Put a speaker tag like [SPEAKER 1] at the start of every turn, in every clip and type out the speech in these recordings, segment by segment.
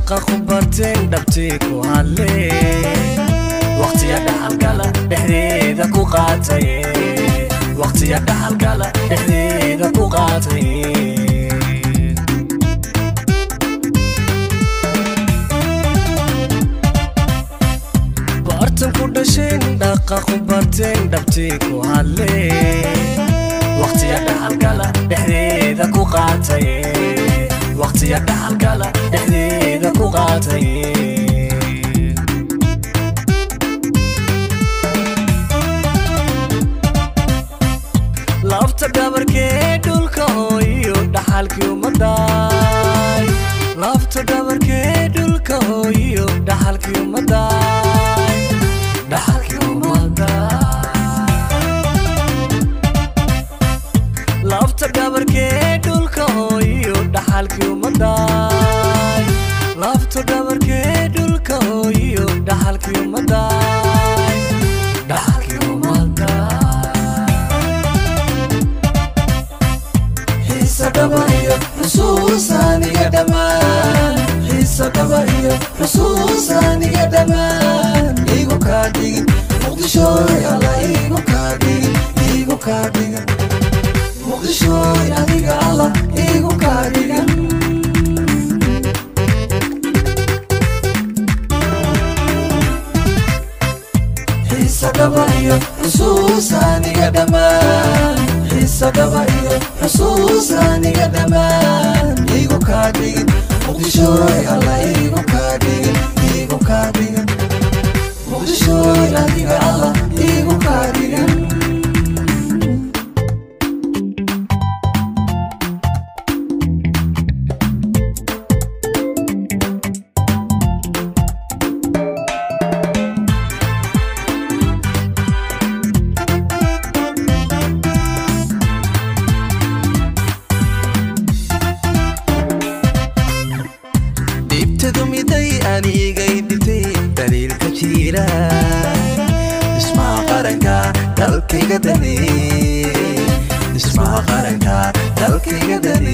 [SPEAKER 1] dhaqa ku barteen dhabtii ku hadle waqtiya dhaxalgala dhexdeeda ku qaatay waqtiya dhaxalgala dhexdeeda ku qaatay bartan ku dhasheen dhaqa ku barteen dhabtii ku hadle waqtiya dhaxalgala dhexdeeda ku qaatay waqtiya dhaxalgala dhexdeeda ku qaatay lafta dhabarkee dhulka hooyo dhaxalkii ummadday lafta dhabarkee dhulka hooyo dhaxalkii ummadday dhaxalkii ummadday lafta dhabarkee dhulka hooyo dhaxalkii ummadday lafta dhabarkee dhulka hooyo dhaxalkii ummadday dhaxalkii ummadday
[SPEAKER 2] xiisa dhaba iyo xusuusaaniga dhammaan xiisa dhaba iyo xusuusaaniga dhammaan igu kaa dhigin muqdishooy alla igu kaa dhigin igu kaa dhigan muqdishooy adiga alla igu kaa dhigan xiisa dhaba iyo xusuusaaniga dhammaan xiisa dhaba iyo xusuusaaniga dhammaan igu kaa dhigin muqdishooy alla igu kaa dhigin igu kaa dhigan muqdishooy adiga alla igu kaa dhigan
[SPEAKER 3] dhibtadu miday anigay dhibtay daliilka jira dhismaha qaranka dalkayga dane dhismaha qaranka dalkayga dane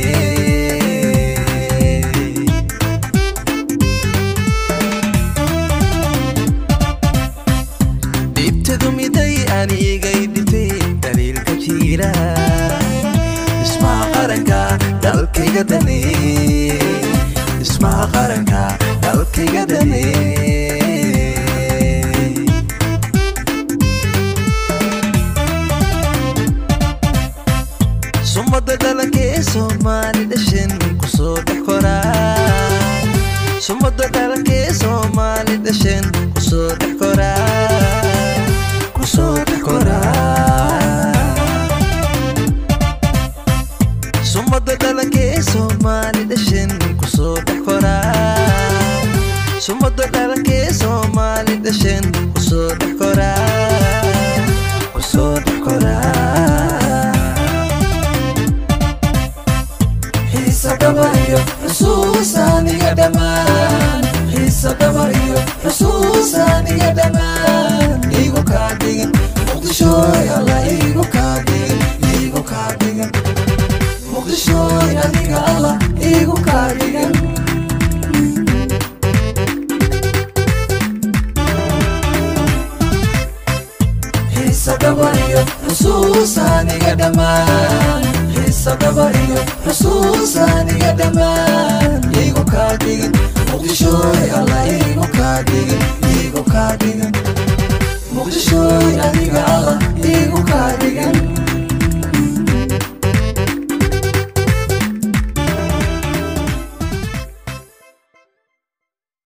[SPEAKER 3] dhibtadu miday anigay dhibtay daliilka jira dhismaha qaranka dalkayga dane dhismaha qaranka dalkayga dane sumada dhalankee soomaali dhashan kusoo dhex koraa sumada dhalankee soomaali dhashan kusoo dhex koraa kusoo dhex koraa sumada dhalankee soomaali dhashan kusoo dhex koraa sumada dhalankee soomaali dhashan kusoo dhex koraa kusoo dhex koraa
[SPEAKER 2] xiisa dhaba iyo xusuusaaniga dhammaan xiisa dhaba iyo xusuusaaniga dhammaan igu kaa dhigin muqdishooy alla igu kaa dhigin igu kaa dhigan muqdishooy adiga alla igu kaa dhigan xiisa dhaba iyo xusuusaaniga dhammaan xiisa dhaba iyo xusuusaaniga dhammaan igu kaa dhigin muqdishooy alla igu kaa dhigin igu kaa dhigan muqdishooy adiga